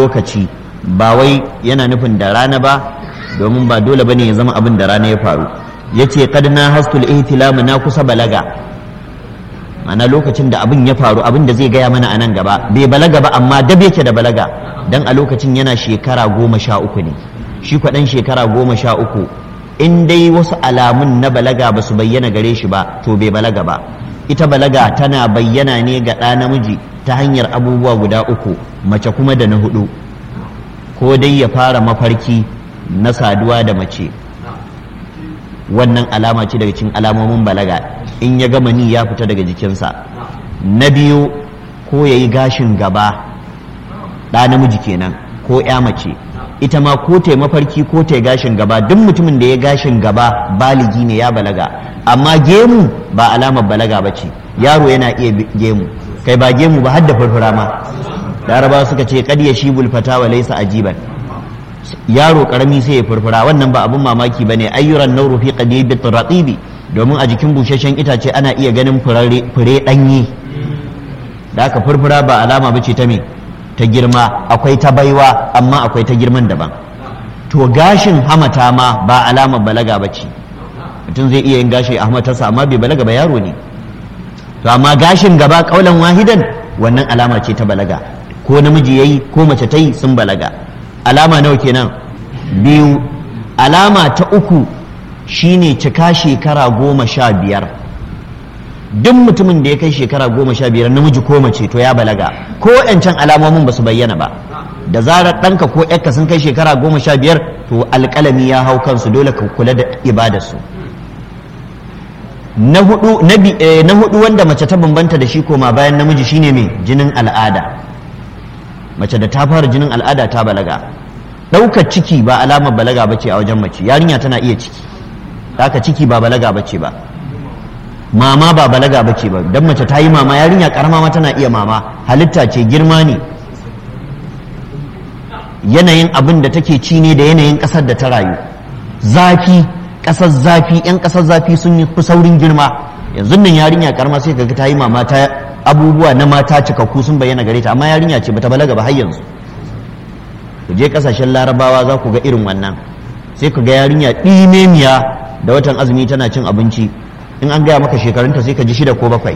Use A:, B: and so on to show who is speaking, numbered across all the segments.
A: lokaci ba wai yana nufin da rana ba domin ba dole bane ya zama abin da rana ya faru yace qad na hastul ihtilam na kusa balaga mana lokacin da abin ya faru abin da zai gaya mana a nan gaba bai balaga ba amma dab yake da balaga dan a lokacin yana shekara goma sha uku ne shi kwaɗan shekara goma sha uku in dai wasu alamun na balaga ba su bayyana gare shi ba to bai balaga ba ita balaga tana bayyana ne ga ɗa namiji ta hanyar abubuwa guda uku mace kuma da na hudu ko dai ya fara mafarki na saduwa da mace wannan alama ce daga cikin alamomin balaga in ya gama ni ya fita daga jikinsa na biyu ko ya yi gashin gaba ɗa namiji kenan ko ya mace ita ma ko ta mafarki ko ta gashin gaba duk mutumin da ya gashin gaba baligi ne ya balaga amma gemu ba alamar balaga ba ce yaro yana iya gemu kai ba gemu ba har da furfura ma laraba suka ce kad ya shibul fata wa laysa ajiban yaro karami sai ya furfura wannan ba abun mamaki bane ayyuran nauru fi qadibit ratibi domin a jikin busasshen itace ana iya ganin fure danye da aka furfura ba alama bace ta me ta girma akwai ta baiwa amma akwai ta girman daban to gashin hamata ma ba alamar balaga bace mutum zai iya yin gashi a hamatarsa amma bai balaga ba yaro ne to amma gashin gaba kaulan wahidan wannan alama ce ta balaga ko namiji yayi ko mace ta yi sun balaga alama nawa kenan biyu alama ta uku shine cika shekara goma sha biyar duk mutumin da ya kai shekara goma sha biyar namiji ko mace to ya balaga ko yancan alamomin ba su bayyana ba da zarar ɗanka ko ƴarka sun kai shekara goma sha biyar to alƙalami ya hau kansu dole ka kula da ibadarsu na hudu na hudu wanda mace ta bambanta da shi koma bayan namiji shine mai jinin al'ada mace da ta fara jinin al'ada ta balaga ɗaukar ciki ba alamar balaga bace a wajen mace yarinya tana iya ciki haka ciki ba balaga bace ba mama ba balaga bace ba dan mace ta yi mama yarinya karama ma tana iya mama halitta ce girma ne yanayin abin da take ci ne da yanayin ƙasar da ta rayu zafi ƙasar zafi 'yan ƙasar zafi sun yi saurin girma yanzu nan yarinya karama sai kaga ta yi mama ta abubuwa na mata cikakku sun bayyana gare ta amma yarinya ce bata balaga ba har yanzu ku je kasashen larabawa za ku ga irin wannan sai ku ga yarinya ɗimemiya da watan azumi tana cin abinci in an gaya maka shekarunta sai ka ji shida ko bakwai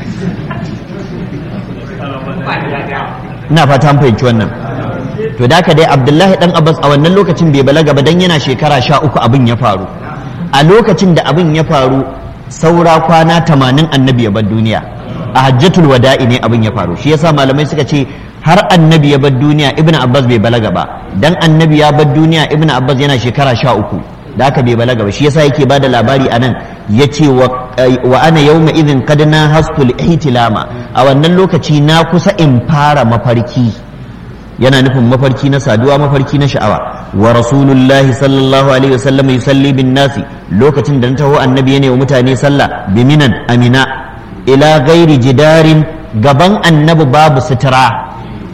A: ina fata an fahimci wannan to da dai abdullahi dan abbas a wannan lokacin bai balaga ba dan yana shekara sha uku abin ya faru a lokacin da abin ya faru saura kwana tamanin annabi ya bar duniya a hajjatul wada'i ne abin ya faru shi yasa malamai suka ce har annabi ya bar duniya ibnu abbas bai balaga ba dan annabi ya bar duniya ibnu abbas yana shekara sha uku da aka bai balaga ba shi yasa yake bada labari anan yace wa wa ana yawma idhin qad na hastul ihtilama a wannan lokaci na kusa in fara mafarki yana nufin mafarki na saduwa mafarki na sha'awa wa rasulullahi sallallahu alaihi wasallam yusalli bin nasi lokacin da na taho annabi yana wa mutane sallah biminan amina ila gairi jidarin gaban annabi babu sutura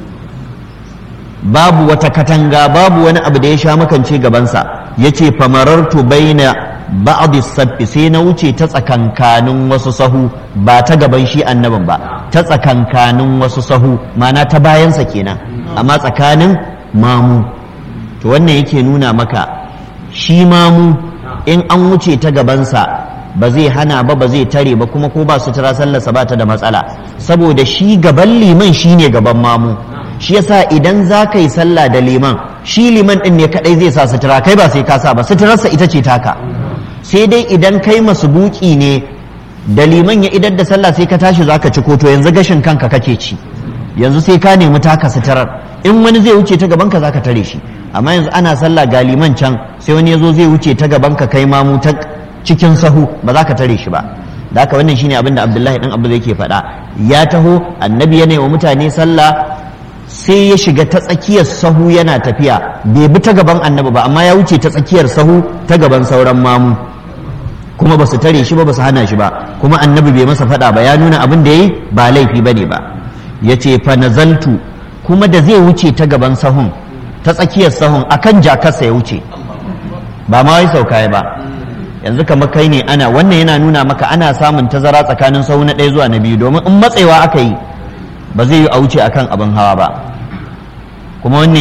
A: babu wata katanga babu wani abu da ya sha makance gabansa ya ce famarartu baina ba'd sabbi sai na wuce ta tsakankanin wasu sahu ba ta gaban shi annabin ba ta tsakankanin wasu sahu mana ta bayansa kenan amma tsakanin mamu to wannan yake nuna maka shi mamu in an wuce ta gabansa ba zai hana ba ba zai tare ba kuma ko ba sutura sallarsa ba ta da matsala saboda shi gaban liman shine gaban mamu shi yasa idan za ka yi sallah da liman shi liman din ne kadai zai sa sutura kai ba sai ka sa ba suturarsa ita ce taka sai dai idan kai masubuki ne da liman ya idar da sallah sai ka tashi za ka ci koto yanzu gashin kanka kake ci yanzu sai ka nemi taka suturar in wani zai wuce ta gaban ka za ka tare shi amma yanzu ana sallah ga liman can sai wani ya zo zai wuce ta gaban ka kai mamu ta cikin sahu ba za ka tare shi ba da haka wannan shine abin da abdullahi dan abu yake faɗa ya taho annabi yana wa mutane sallah sai ya shiga ta tsakiyar sahu yana tafiya bai bi ta gaban annabi ba amma ya wuce ta tsakiyar sahu ta gaban sauran mamu kuma ba su tare shi ba ba su hana shi ba kuma annabi bai masa faɗa ba ya nuna abin da ya yi ba laifi ba ne ba ya ce fa nazaltu kuma da zai wuce ta gaban sahun ta tsakiyar sahun akan jakarsa ya wuce ba ma wai sauka ba yanzu kamar kai ne ana wannan yana nuna maka ana samun tazara tsakanin sahu na ɗaya zuwa na biyu domin in matsewa aka yi ba zai yi a wuce akan abin hawa ba kuma wannan